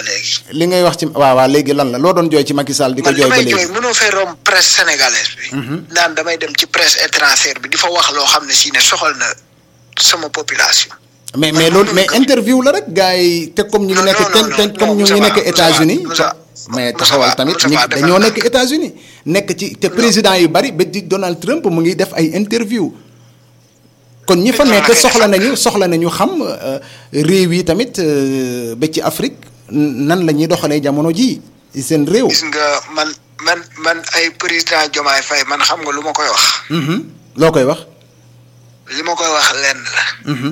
léegi. li ngay wax ci waaw waaw léegi lan la loo doon jooy ci Macky Sall di ko man jooy ba damay jooy léegi mënoo fay romb presse sénégalaise bi. naan damay dem ci presse étrangère bi di fa wax loo xam ne si ne soxal na sama population. mais mais loolu mais interview la rek gars yi te comme ñu ngi Non, nekk non, te non, te non, comme ñu ngi Moussa nekk Ba, États-Unis Moussa Ba, mais Moussa taxawal Ba, tamit Moussa ñi Ba, defal dañoo ndànk. nekk États-Unis nekk ci te président yu bari ba di Donald Trump mu ngi def ay interview kon ñi fa Noonu la nekk koy soxla defal. nañu soxla nañu xam euh, réew yi tamit euh, ba ci Afrique nan la ñuy doxalee jamono ji seen réew. gis nga man man man ay président Diomaye Faye man xam nga lu ma koy wax. Mhm. loo koy wax. li ma koy wax lenn la. Mhm.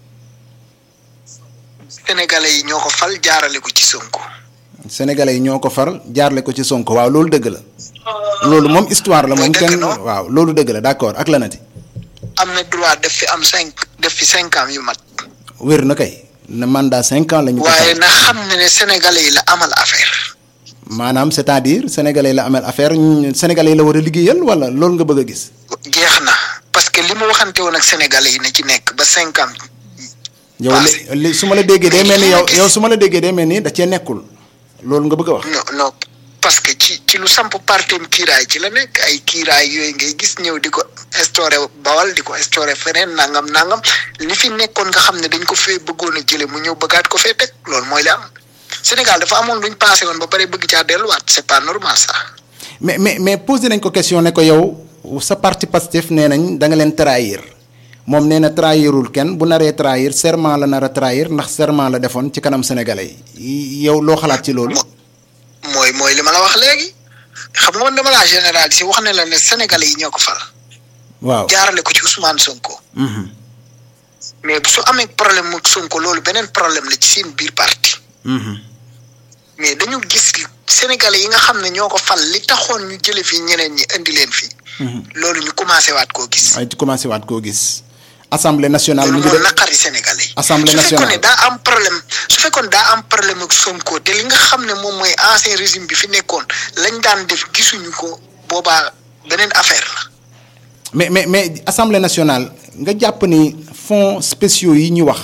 sénégalais yi ñoo ko fal jaarale ko ci Sonko. Sénégalais yi ñoo ko faral jaarle ko ci Sonko waaw loolu dëgg la. loolu moom histoire la Mooy moom dëgg, kenn non? waaw loolu dëgg la d'accord ak lanati am na droit def fi am cinq def fi cinq ans yu mat. wér na kay na mandat cinq ans la ñu ko waaye fal. na xam ne ne sénégalais yi la amal affaire. maanaam c'est-à-dire sénégalais yi la amel affaire ñu- sénégalais yi la war a liggéeyal wala loolu nga bëgg a gis. jeex na parce que li mu waxante woon ak sénégalais yi na ci nekk ba cinq ans. yow Passé. li li su ma la déggee day mel ni yow gis. yow su ma la déggee day mel ni da cee nekkul loolu nga bëgg a wax. non non parce que ci ci lu samp partem kiiraay ci la nekk ay kiiraay yooyu ngay gis ñëw di ko instauré bawal di ko instauré feneen nangam nangam li fi nekkoon nga xam ne dañ ko fee bëggoon a jële mu ñëw bëggaat ko fee teg loolu mooy li am Sénégal dafa amoon luñ passé woon ba pare bëgg caa delluwaat c'est pas normal ça. mais mais mais posé nañ ko question ne ko yow sa parti Pastef nee nañ da nga leen trahir moom nee na trahirul kenn bu naree trahir serment la nar a trahir ndax serment la defoon ci kanam sénégalais yi yow loo xalaat ci loolu. Mo- mooy mooy li ma la wax léegi xam nga man dama laa généraliser wax ne la ne sénégalais yi ñoo ko fal waaw. jaarale ko ci Ousmane Sonko Mhm. mais su amee problème mu Sonko loolu beneen problème la ci seen biir parti. Mhm. mais dañu gis sénégalais yi nga xam ne ñoo ko fal li taxoon ñu jële fii ñeneen ñi indi leen fii Mhm. loolu ñu commencé waat koo gis waaye ci commencé waat koo gis. assemblée nationale mu loolu ngi moo def naqari sénégalais yi Assemblée su fekkoon nationale. ne daa am problème su fekkoon daa am problème ak Sonko te li nga xam ne moom mooy ancien régime bi fi nekkoon lañ daan def gisuñu ko boobaa beneen affaire la mais mais mais assemblée nationale nga jàpp ni fonds spéciaux yi ñu wax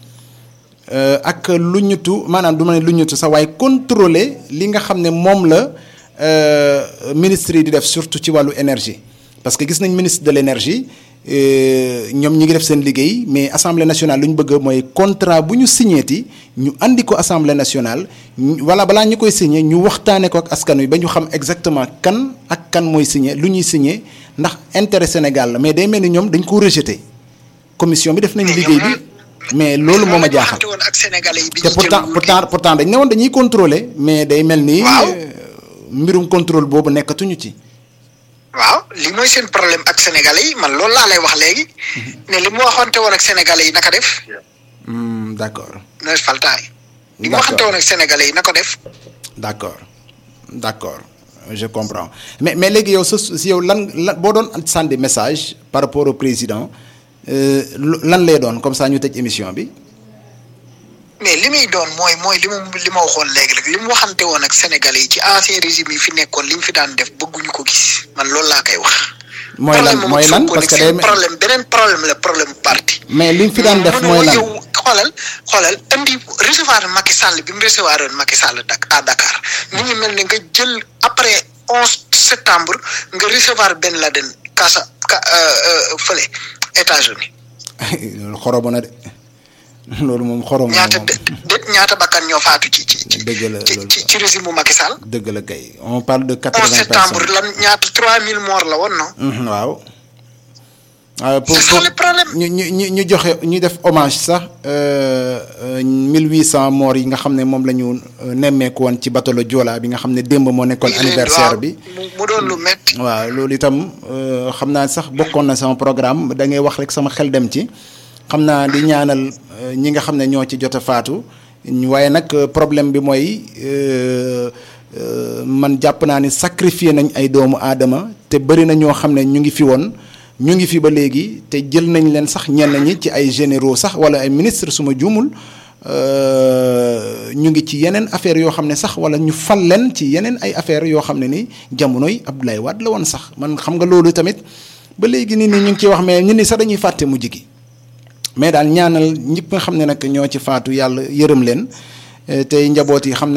euh, ak lu ñutu maanaam du ma ne lu ñutu sax waaye contrôler li nga xam ne moom la euh, ministre yi di def surtout ci wàllu énergie parce que gis nañ ministre de l'énergie euh, ñoom ñi ngi def seen liggéey mais assemblée nationale lu ñu bëgg mooy contrat bu ñu signéeti ñu andi ko assemblée nationale ñu- wala balaa ñu koy signé ñu waxtaanee ko ak askan wi ba ñu xam exactement kan ak kan mooy signé lu ñuy signé ndax intérêt Sénégal la mais day mel ni ñoom dañ ko rejeté commission bi def nañu Mais liggéey ñoom bi mais loolu moo ma jaaxal woon ak sénégalais yi bi te ñuy jël pourtant nguur gi. pourtant pourtant dañ ne woon dañuy contrôler mais day mel ni. Waaw. euh, mbirum contrôle boobu nekkatuñu ci. waaw li mooy seen problème ak sénégalais yi man loolu laa lay wax léegi ne li mu waxante woon ak sénégalais yi naka def Hmm, d'accord Noël Faltaay li mu D'accord. waxante woon ak sénégalais yi na ko def d'accord d'accord je comprends mais mais léegi yow sa si yow lan lan boo doon sànni message par rapport au président euh, lu- lan lay doon comme ça ñu tëj émission bi. mais li muy doon mooy mooy li mu li ma waxoon léegi rek li mu waxante woon ak sénégalais yi ci ancien régime yi fi nekkoon li ñu fi daan def bëgguñu ko gis man loolu laa koy wax. mooy lan problème mooy lan Sonko parce nag que seen day problème beneen problème la problème parti. mais li ñu fi daan def mënoo mooy lan yow xoolal xoolal indi recevoir Macky Sall bi mu recevoir woon Macky Sall dak à Dakar mi ngi mel ne nga jël après onze septembre nga recevoir Ben Laden Casa ka euh, euh, fële États-Unis loolu xorobo na de loolu moom xorobo na ñaata moom. dë- dë- ñaata bakkan ñoo faatu ci ci ci Dëgg la, ci loolu. ci ci régime bu Macky Sall. dëgg la kay on parle de 11 quatre-vingts septembre personnes. lan ñaata 3000 morts la woon non. Mhm, waaw. waaw pour C'est ça pour le problème. ñu ñu ñu ñu joxe ñu def hommage sax euh, euh, 1800 morts yi nga xam ne moom la ñu euh, nemmeeku woon ci bateau le Joola bi nga xam ne démb moo nekkoon anniversaire bi. mu mu doon lu métti. waaw loolu itam euh, xam naa sax bokkoon na sama programme da ngay wax rek sama xel dem ci xam naa di ñaanal euh, ñi nga xam ne ñoo ci jot a faatu ñu- waaye nag euh, problème bi mooy euh, euh, man jàpp naa ni sacrifier nañ ay doomu aadama te bëri na ñoo xam ne ñu ngi fi woon ñu ngi fi ba léegi te jël nañ leen sax ñenn ñi ci ay généraux sax wala ay ministre suma juumul euh, ñu ngi ci yeneen affaires yoo xam ne sax wala ñu fal leen ci yeneen ay affaires yoo xam ne ni jamonoy Abdoulaye Wade la woon sax man xam nga loolu tamit ba léegi nit ñi ñu ngi ciy wax mais ñun ni sax dañuy fàtte mujj gi mais daal ñaanal ñëpp nga xam ne nag ñoo ci faatu yàlla yërëm leen eh, tey njaboot yi xam